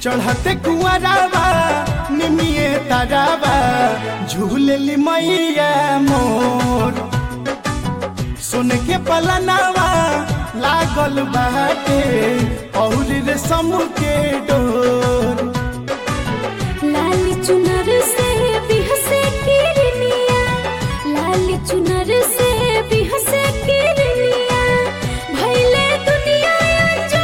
चढ़ते कुआरावा निमिए तारावा झूलेली मैया मोर सुन के पलनावा लागल बाटे और रेशम के डोर लाल चुनर से बिहसे किरनिया लाल चुनर से बिहसे किरनिया भैले दुनिया जो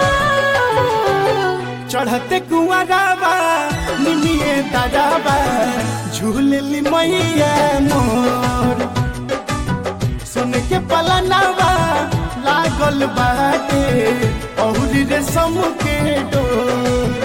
चढ़ते कुआरावा निमिए तारावा झूलेली मैया मोर सुन के पलनावा लागल बाटे और रेशम के डोर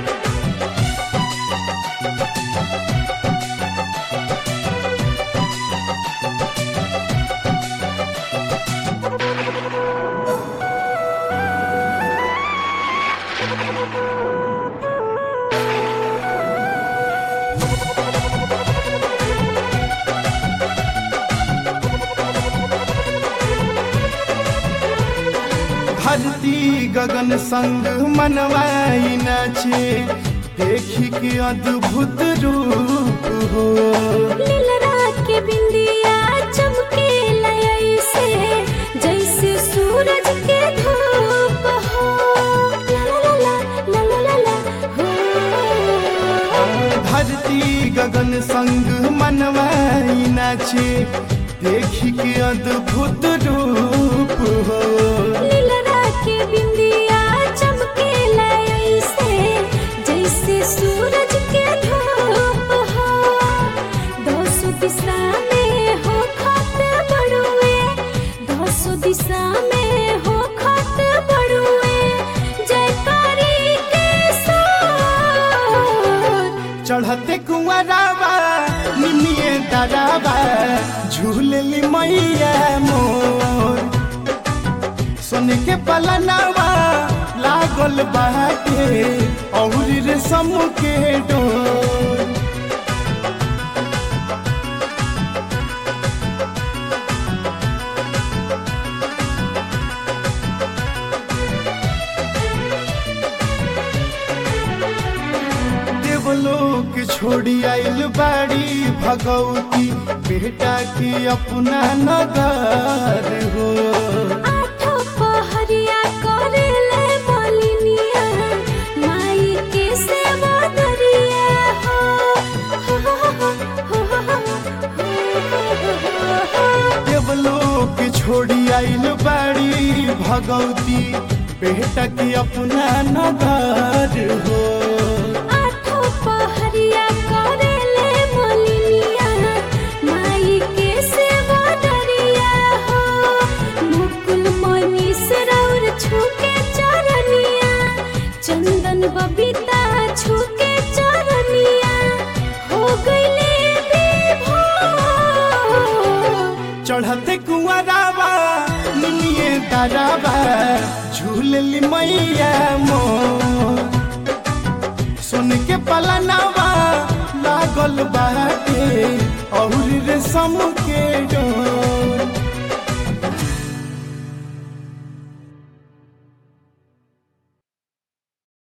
धरती गगन संग मनवाई नाचे देखी के अद्भुत रूप हो लीलरा के बिंदिया चमके लय से जैसे सूरज के धूप हो ला ला ला ला ला ला ला हो धरती गगन संग मनवाई नाचे देखी के अद्भुत रूप हो लीलरा के बिंदिया चमके लय से जैसे सूरज के धूप हो दोसो दिशा में हो खत बड़ुए दोसो दिशा में हो खत बड़ुए जयकारी के साथ चढ़ते कुआरावा निमिए दादावा झूलली मैया मोर सुन के पलनावा लागल बाटे और रेशम के डोर देवलोक छोड़ी आइल बाड़ी भगवती बेटा के अपना नगर हो आठो पहरिया करेले बलिनिया माई के सेवा दरिया हो हो हो हो हो देवलोक छोड़ी आइल बाड़ी भगवती बेटा के अपना नगर हो आठो पहरिया करेले बलिनिया माई के सेवा दरिया हो मुकुल मणि सरौर छूके चरनिया चंदन बबीता छूके चरनिया हो गईले विभोर चढ़ते कुआरावा निमिए दारावा झूलली मैया मोर सुन के पलनावा लागल बाटे और रेशम के डोर